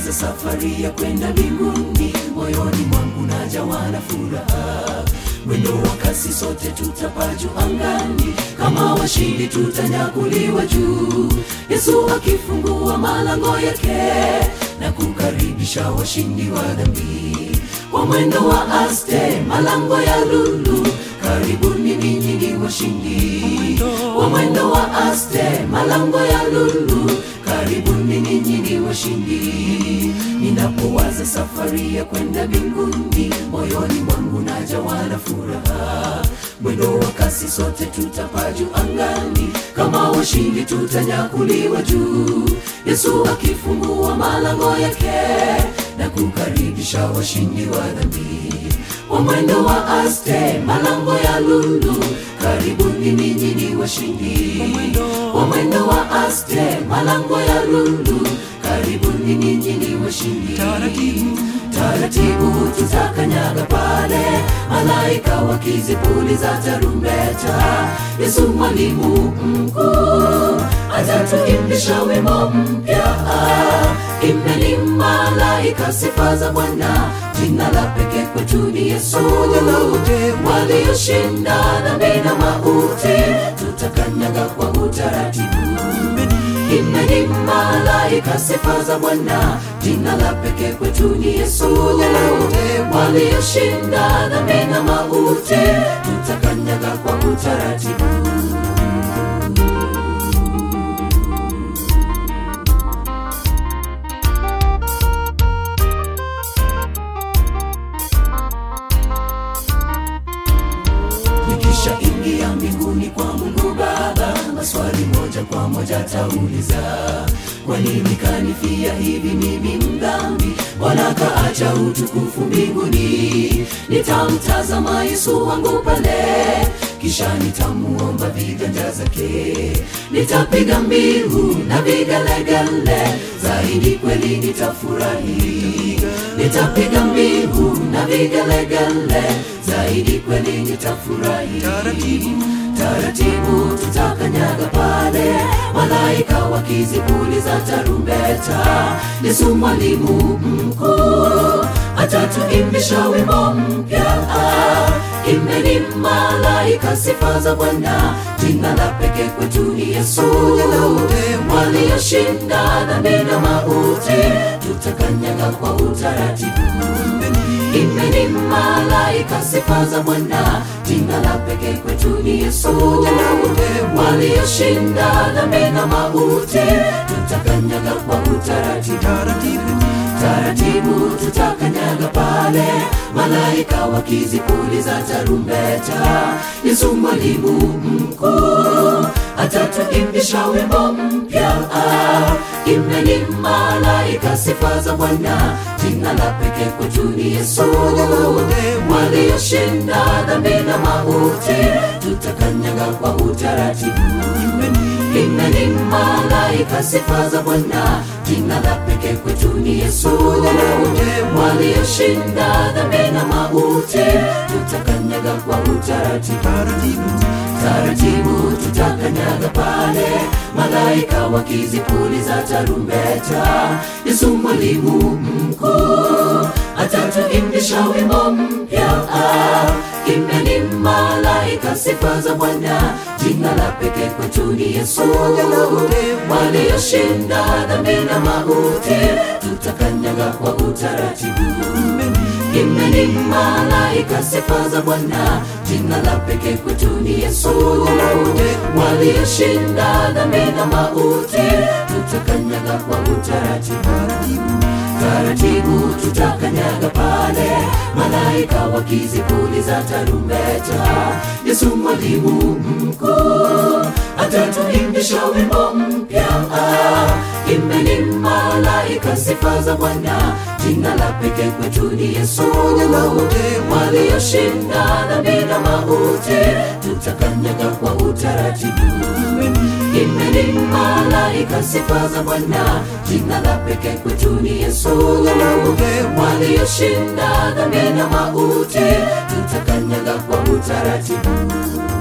ninapowaza safari ya kwenda mbinguni, moyoni mwangu najawa na furaha. Mwendo wa kasi, sote tutapaa juu angani, kama washindi tutanyakuliwa juu. Yesu akifungua malango yake na kukaribisha washindi wa dhambi kwa mwendo wa aste, malango ya lulu, karibuni ninyi ni washindi. Kwa mwendo wa aste, malango ya lulu, karibuni ninyi ni washindi. Ninapowaza safari ya kwenda mbinguni, moyoni mwangu najawa na furaha. Mwendo wa kasi, sote tutapaa juu angani, kama washindi tutanyakuliwa juu. Yesu akifungua malango yake na kukaribisha washindi wa dhambi kwa mwendo wa aste, malango ya lulu, karibuni ninyi ni washindi. Kwa mwendo wa aste, malango ya lulu, karibuni ninyi ni washindi. Taratibu, taratibu tutakanyaga pale, malaika wakizipuliza tarumbeta. Yesu mwalimu mkuu atatuimbisha wimbo mpya. Imbeni malaika sifa za Bwana, jina la pekee kwetu ni Yesu. Walioshinda dhambi na mauti, tutakanyaga kwa utaratibu. Imbeni malaika sifa za Bwana, jina la pekee kwetu ni Yesu. Walioshinda dhambi na mauti, tutakanyaga kwa utaratibu. Nikisha ingia mbinguni kwa Mungu Baba, maswali moja kwa moja tauliza, kwa nini kanifia hivi mimi mdhambi? Mbona kaacha utukufu mbinguni? Nitamtazama Yesu wangu pale, kisha nitamuomba viganja zake, nitapiga mbiu na vigelegele, zaidi kweli nitafurahi, nitapiga mbiu na vigelegele, zaidi kweli nitafurahi. Taratibu, taratibu tutakanyaga pale, malaika wakizipuliza tarumbeta. Yesu mwalimu mkuu atatuimbisha wimbo mpya. Imbeni malaika sifa za Bwana, jina la pekee kwetu ni Yesu. Walioshinda dhambi na mauti, tutakanyaga kwa utaratibu. Imbeni malaika sifa za Bwana, jina la pekee kwetu ni Yesu. Walioshinda dhambi na mauti, tutakanyaga kwa utaratibu. Taratibu tutakanyaga pale, malaika wakizipuliza tarumbeta. Yesu mwalimu mkuu atatuimbisha wimbo mpya. Imbeni malaika sifa za Bwana, jina la pekee kwetu ni Yesu. Walioshinda dhambi na mauti, tutakanyaga kwa utaratibu. Imbeni malaika sifa za Bwana, jina la pekee kwetu ni Yesu. Walioshinda dhambi na mauti, tutakanyaga kwa utaratibu. Taratibu tutakanyaga pale, malaika wakizipuliza tarumbeta. Yesu mwalimu mkuu atatuimbisha wimbo mpya. Imbeni malaika sifa za Bwana, jina la pekee kwetu ni Yesu. Walioshinda dhambi na mauti, tutakanyaga kwa utaratibu. Imbeni malaika sifa za Bwana, jina la pekee kwetu ni Yesu. Walioshinda dhambi na mauti, tutakanyaga kwa utaratibu. Taratibu tutakanyaga pale, malaika wakizipuliza tarumbeta. Yesu mwalimu mkuu atatuimbisha wimbo mpya. Imbeni malaika sifa za Bwana, jina la pekee kwetu ni Yesu. Walioshinda dhambi na mauti, tutakanyaga kwa utaratibu. Imbeni malaika sifa za Bwana, jina la pekee kwetu ni Yesu. Walioshinda dhambi na mauti, tutakanyaga kwa utaratibu.